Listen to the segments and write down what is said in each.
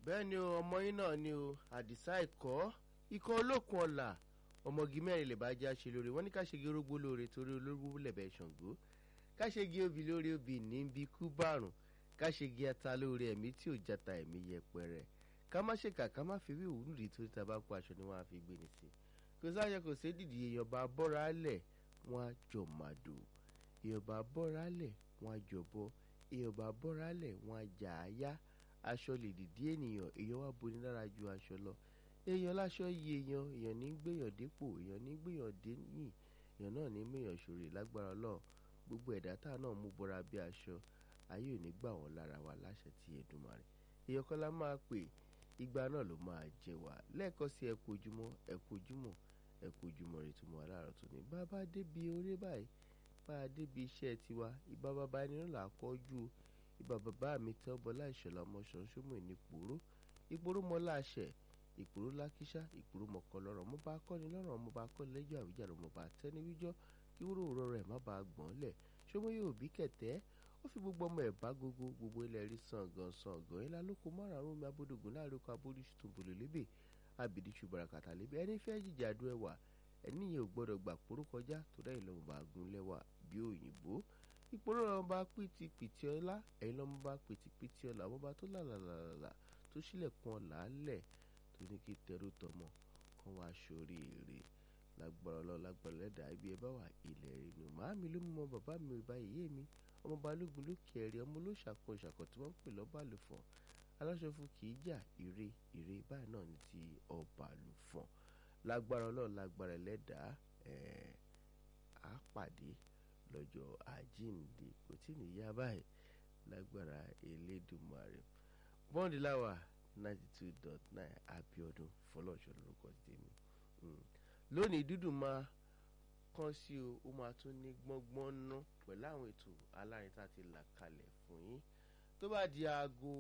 bẹ́ẹ̀ ni o ọmọ yín náà ni o àdìsá ẹ̀kọ́ ikọ̀ olókun ọ̀la ọmọge mẹ́rin lè bá já ṣe lóore wọ́n ní ká ṣègi orógbó lóore torí olórúkú lẹ̀bẹ̀ ṣàngó ká ṣègi obì lóore obì ní bí kú bàrùn ká ṣègi ata lóore ẹ̀mí tí ò jata ẹ̀mí yẹpẹrẹ ká má ṣèkà ká má fi wíwú nìdí torí ta bá kó aṣọ ni wọ́n á fi gbé ní sí kò sáyẹ kò sí dìdì èèyàn bá bọ́ra lẹ̀ wọ́n á jọ màdò èèyàn bá bọ́ra lẹ̀ wọ́n á jọ bọ́ èèyàn bá bọ́ra lẹ̀ wọ́n á jà á yá aṣọ lè dìdí ènìyàn èèyàn wá boni lára ju aṣọ lọ èèyàn láṣọ yí èèyàn èèyàn ní gbèyàn dépò èèyàn ní gbèyàn déyìn èèyàn náà ní mèèyàn ṣòro lágbára Ọlọ́run gbogbo ẹ̀dá tá náà mú bọ́ra bí aṣọ ayé ò ní gbà wọ́n lára wa láṣẹ tí Èdùmàrè èèyàn kan la máa pè igba náà ló máa jẹ wá lẹ́ẹ̀kan sí ẹ kú ojúmọ́ ẹ kú ojúmọ́ ẹ kú ojúmọ́ rẹ tó mọ aláàrọ̀ tó ní bàbá débi orí báyìí bá a débi iṣẹ́ tiwa ìbá bàbá ẹni náà là á kọjú ìbá bàbá mi tẹ́ bọ́lá ìṣọ̀lá ọmọ ṣọ̀ṣọ́mọ̀ ní ìpòró ìpòró mọ́ láṣẹ ìpòró lákíṣá ìpòró mọ̀kọ́ lọ́rọ̀ mo bá kọ́ni lọ́rọ̀ mo bá kọ́ni lẹ́jọ́ àwíjàre mo bá tẹ́ni wíjọ́ kí wúrò òrọ̀ rẹ̀ má bàa gbọ́n lẹ̀ ṣọmọ yóò bí kẹ̀tẹ́ ó fi gbogbo ọmọ ẹ̀ bá gbogbo gbogbo ilẹ̀ rí sàngàn sàngàn ńlá lóko márùn-ún mi abódògùn láàrin oko abódìṣù tó bòlò lébè abìdíṣù barakàtà lébè ẹni fẹ́ jìjàdù ẹwà ẹni yẹn ò gbọ́dọ̀ gbà pòró kọjá tó dá ìlọ́mọ bá gun lẹ́wà bí òyìnbó ìpòrò lọ́mọ bá pìtì pìtì ọlá ẹ̀yin lọ́mọ bá pìtì pìtì ọlá ọmọ bá tó làlàlàlà tó sílẹ̀kùn ọ̀là lẹ̀ tó ní kí tẹrú tọmọ kán wá sórí èrè lágbára ọlọ́run lágbára lẹ́dàá ibi ẹ bá wà ilẹ̀ rẹ̀ nù màámi ló mú ọmọ bàbá mi ìbá ìyé mi ọmọ balógun ló kẹrì ọmọ ló ṣàkóso ṣàkó tí wọ́n ń pè lọ́ba àlùfọ̀n aláṣọ fún kì í jà ire ire báyìí náà ní ti ọba àlùfọ̀n lágbára ọlọ́run lágbára lẹ́dàá ẹ̀ á pàdé lọ́jọ́ àjíǹde kò tí ní yá báyìí lágbára elédùmarè bọ́ǹdì láwà ninety two dot nine abiodun fọlọ́ọ̀ṣọ́ lórúkọ tèmi lónìí dúdùn máa kàn sí o ó máa tún ní gbọ́ngbọ́n ná pẹ̀lú àwọn ètò alárin tá a ti là kalẹ̀ fún yín tó bá di aago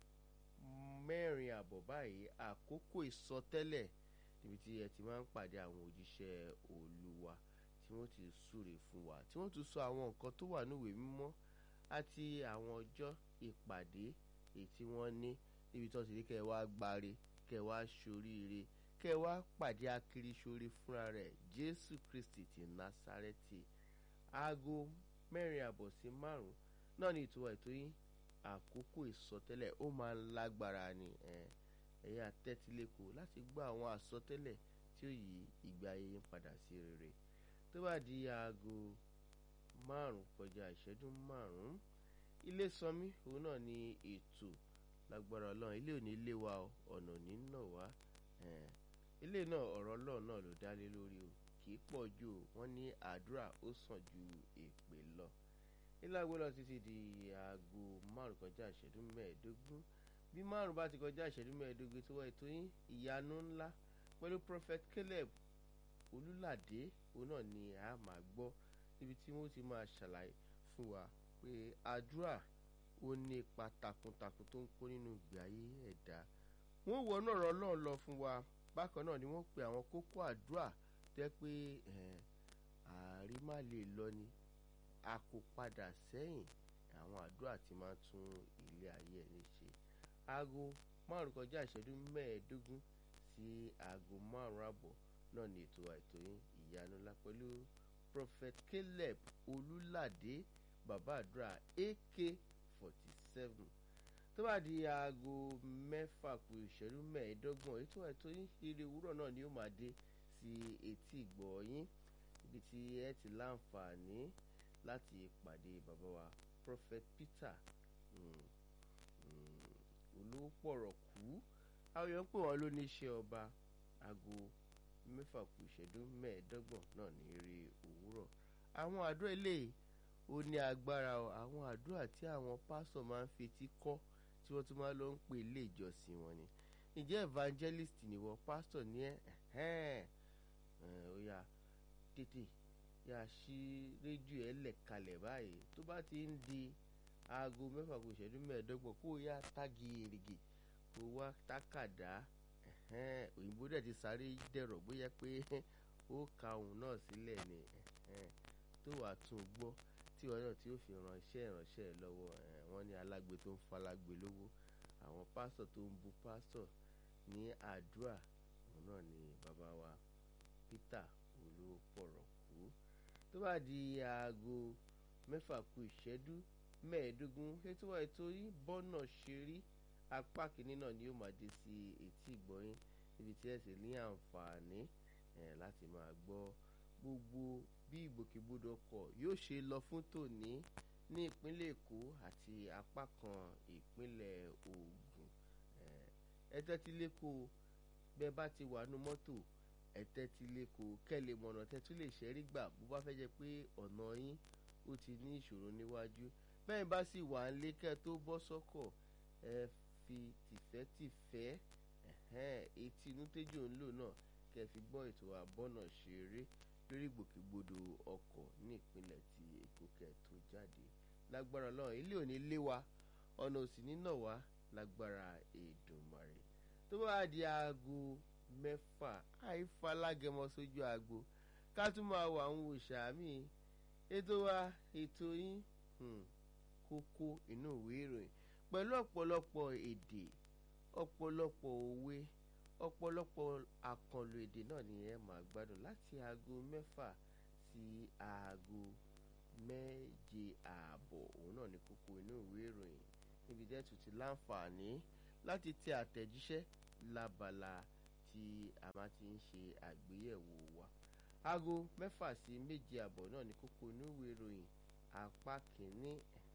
mẹ́rin àbọ̀ báyìí àkókò ìsọtẹ́lẹ̀ níbi tí ẹ ti máa ń pàdé àwọn òjíṣẹ́ olúwa tí wọ́n ti súre fún wa tí wọ́n tún sọ àwọn nǹkan tó wà níwèé mímọ́ àti àwọn ọjọ́ ìpàdé èyí tí wọ́n ní níbi tí wọ́n ti ní kẹ́ ẹ wá gbáre kẹ́ ẹ wá ṣoríire kẹ́ ẹ wá pàdé akiri ṣoore fúnra rẹ̀ jésù kristi ti násárẹ́tì aago mẹ́rin àbọ̀ sí márùn-ún náà ní ìtura ètò yín àkókò ìsọtẹ́lẹ̀ ó máa ń lágbára ni ẹ̀yin àtẹ́tílẹ́kọ̀ọ́ láti gbọ́ àwọn àsọtẹ́lẹ̀ tí ó yí ìgbé ayé yín padà sí rere tó bá di aago márùn-ún kọjá ìṣẹ́jú márùn-ún ilé sanmi òun náà ní ètò lágbára ọlọ́run ilé òní ilé wa ọ̀nà òní náà wá ilé náà ọ̀rọ̀ ọlọ́run náà ló dá lé lórí o kì í pọ̀ jù o wọ́n ní àdúrà ó sàn ju èpè lọ ilé àgbo lọ títí di aago márùn kọjá ìṣẹ́jú mẹ́ẹ̀ẹ́dógún bí márùn bá ti kọjá ìṣẹ́jú mẹ́ẹ̀ẹ́dógún tó wá ètò yín ìyanu ńlá pẹ̀lú prophet caleb olúlàdé òun náà ni a máa gbọ́ níbi tí wọ́n ti máa ṣàlàyé fún wa pé àdúrà ó ní ipa takuntakun tó ń kó nínú ìgbé ayé ẹ̀dá wọ́n wọnú ọ̀rọ̀ ọlọ́run lọ fún wa bákan náà ni wọ́n pe àwọn kókó àdúrà tẹ́ pé ààrí má lè lọ ni a kò padà sẹ́yìn àwọn àdúrà tí máa tún ilé ayé ẹni ṣe aago márùn kọjá ìṣẹ́jú mẹ́ẹ̀ẹ́dógún sí aago márùn àbọ̀ náà ni ètò àìtó yín ìyanu ńlá pẹ̀lú prophet caleb olúládé bàbá àdúrà ak forty seven tó bá di aago mẹ́fà kù ìṣẹ́jú mẹ́ẹ̀ẹ́dọ́gbọ̀n ètò àìtó yín ire òwúrọ̀ náà ni ó máa dé sí etí ìgbọ̀ yín ibi tí ẹ ti láǹfààní láti pàdé bàbá wa prophet peter olówó pọ̀rọ̀ kú àwọn èèyàn pè wọ́n ló ní iṣẹ́ ọba aago mẹ́fà kù ìṣẹ́jú mẹ́ẹ̀ẹ́dọ́gbọ̀n náà ní eré òwúrọ̀ àwọn àdúrà eléyìí ó ní agbára o àwọn àdúrà tí àwọn pásọ̀ máa ń fetí kọ́ tí wọ́n tún máa lọ ń pè ilé ìjọsìn wọn ni ǹjẹ́ evangelist nìwọ pásítọ̀ ní ẹ̀ ó yá tètè yà sí rédíò ẹ̀ lẹ̀ kalẹ̀ báyìí tó bá ti ń di aago mẹ́fà kù ìṣẹ́jú mẹ́ẹ̀ẹ́dọ́gbọ̀n kó o yá tági èrìgì kó o wá tákàdá òyìnbó dẹ̀ ti sáré dẹ̀rọ̀ bóyá pé ó ka òun náà sílẹ̀ ni tó wàá tún gbọ́ tí wọn náà tí ó fi ránṣẹ́ ìránṣẹ́ lọ́wọ́ wọ́n ní alágbe tó ń falágbe lówó àwọn pásítọ̀ tó ń bu pásítọ̀ ní àdúrà òun náà ni bàbá wa Peter Olúpọ̀rọ̀kú tó bá di aago mẹ́fà kù ìṣẹ́jú mẹ́ẹ̀ẹ́dógún ètò wa ètò yìí bọ́nà ṣe rí apá kìíní náà ni yóò máa dé sí etí ìgbọ́yín níbi tí ẹ sì ní àǹfààní láti máa gbọ́ gbogbo bí ìgbòkègbodò ọkọ̀ yóò ṣe lọ fún tòní ní ìpínlẹ̀ Èkó àti apá kan ìpínlẹ̀ Ògùn ẹ tẹ́tí lẹ́kọ̀ọ́ bẹ́ẹ̀ bá ti wà nú mọ́tò ẹ tẹ́tí lẹ́kọ̀ọ́ kẹ́lẹ́ mọ̀nà tẹ́tú lè ṣẹ́rí gbà bó bá fẹ́ jẹ́ pé ọ̀nà yín ó ti ní ìṣòro níwájú bẹ́ẹ̀ bá sì wà ń lé kẹ́ tó bọ́ sọ́kọ̀ ẹ fi tìfẹ́tìfẹ́ etí inú tẹ́jọ́ ń lò náà kẹ́ fi gbọ́ ètò àbọ̀nà ṣeré lórí ìgbòkègbodò ọkọ̀ ní ìpínlẹ̀ ti Èkó kẹ́ tó jáde lágbára Ọlọ́run ilé òní lé wa ọ̀nà òsì nínà wá lágbára Èdùmàrè tó bá di aago mẹ́fà àìfalágẹmọ sójú aago ká tún máa wà ń wò sàmì ètò wa ètò yín kókó inú ìwé ìròyìn pẹ̀lú ọ̀pọ̀lọpọ̀ èdè ọ̀pọ̀lọpọ̀ òwe ọ̀pọ̀lọpọ̀ àkànlò èdè náà ni ẹ máa gbádùn láti aago mẹ́fà sí aago méje ààbọ̀ òun náà ni kókó inú ìwé ìròyìn níbi tẹ́ tún ti láǹfààní láti tẹ àtẹ̀jíṣẹ́ lábala tí a máa ti ń ṣe àgbéyẹ̀wò wa aago mẹ́fà sí méje ààbọ̀ náà ni kókó inú ìwé ìròyìn apá kìíní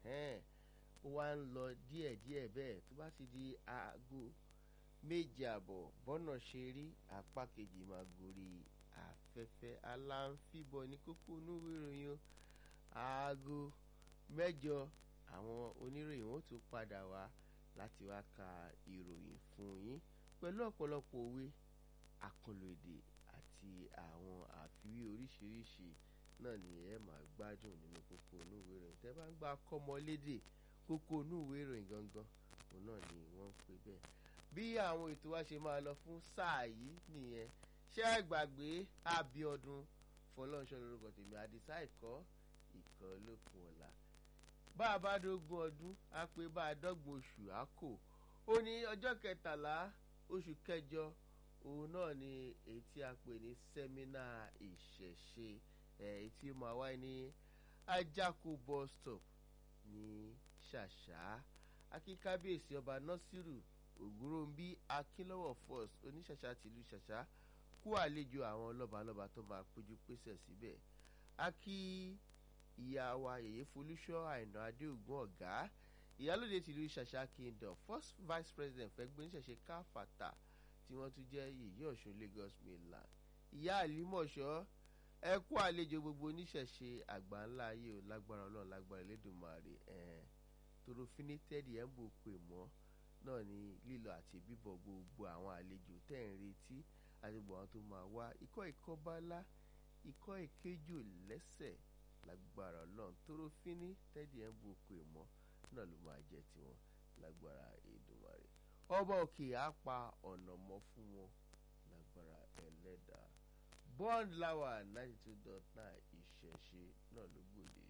ó wá ń lọ díẹ̀díẹ̀ bẹ́ẹ̀ tó bá ti di aago méje àbọ̀ bọ́nà ṣe rí apá kejì máa gorí afẹ́fẹ́ aláǹfíbọ̀ ní kókó onúwé ìròyìn o aago mẹ́jọ àwọn oníròyìn wọn tún padà wá láti wá ka ìròyìn fún yín pẹ̀lú ọ̀pọ̀lọpọ̀ òwe àkànlò èdè àti àwọn àfiwé oríṣiríṣi náà ni ẹ máa gbádùn nínú kókó onúwé ìròyìn tẹ́ bá ń gba kọ́mọlédè kókó onúwé ìròyìn gangan òun náà ni wọ́n ń pè bẹ́ẹ̀ bí àwọn ètò wa ṣe máa lọ fún sáà yìí nìyẹn ṣé ẹ gbàgbé Abíọ́dún Fọlọ́runṣọ́ lórúkọ tèmi àdìsá ìkọ́ ìkọ́ lókun ọ̀la bá a bá dógún ọdún á pé bá a dọ́gbọ̀n oṣù á kò ó ní ọjọ́ kẹtàlá oṣù kẹjọ òun náà ni èyí tí a pè ní sẹ́mínà ìṣẹ̀ṣe èyí tí ó máa wáyé ní Ajáko bus stop ní Ṣàṣà akíkábíyèsí ọba Násírù ògúnròǹbí akínlọ́wọ̀ first oníṣàṣà tìlú ṣàṣà kú àlejò àwọn lọ́balọ́ba tó máa péjú pésẹ̀ síbẹ̀ a kí ìyá wa yèyé folúṣọ́ àìná adéògùn ọ̀gá ìyálòde tìlú ṣàṣà kingdom first vice president fẹ́gbẹ́ oníṣẹ̀ṣe káfàtà tí wọ́n tún jẹ́ yèyé ọ̀ṣun lagos mainland ìyá àlímọ̀ṣọ́ ẹ kú àlejò gbogbo oníṣẹ̀ṣe àgbà ńlá ayé ò lágbára ọlọ́run lágbára elédùnmarè ẹ̀ toro finitẹ́ẹ̀dì ẹ̀ ń bò pè mọ́ náà ni lílọ àti bíbọ̀ gbogbo àwọn àlejò tẹ̀ ń retí àti gbogbo àwọn tó máa wá ikọ́ ikọ́ bálá ikọ́ ìkéjò lẹ́sẹ̀ lágbára ọlọ́run tóró fíní tẹ́dí ẹ̀ ń bu oko ìmọ̀ náà ló máa jẹ́ tiwọn lágbára Èdùmàrè ọba òkè á pa ọ̀nà mọ́ fún wọn lágbára ẹlẹ́dàá bond lawa ninety two dot nine ìṣẹ̀ṣe náà ló gbòde.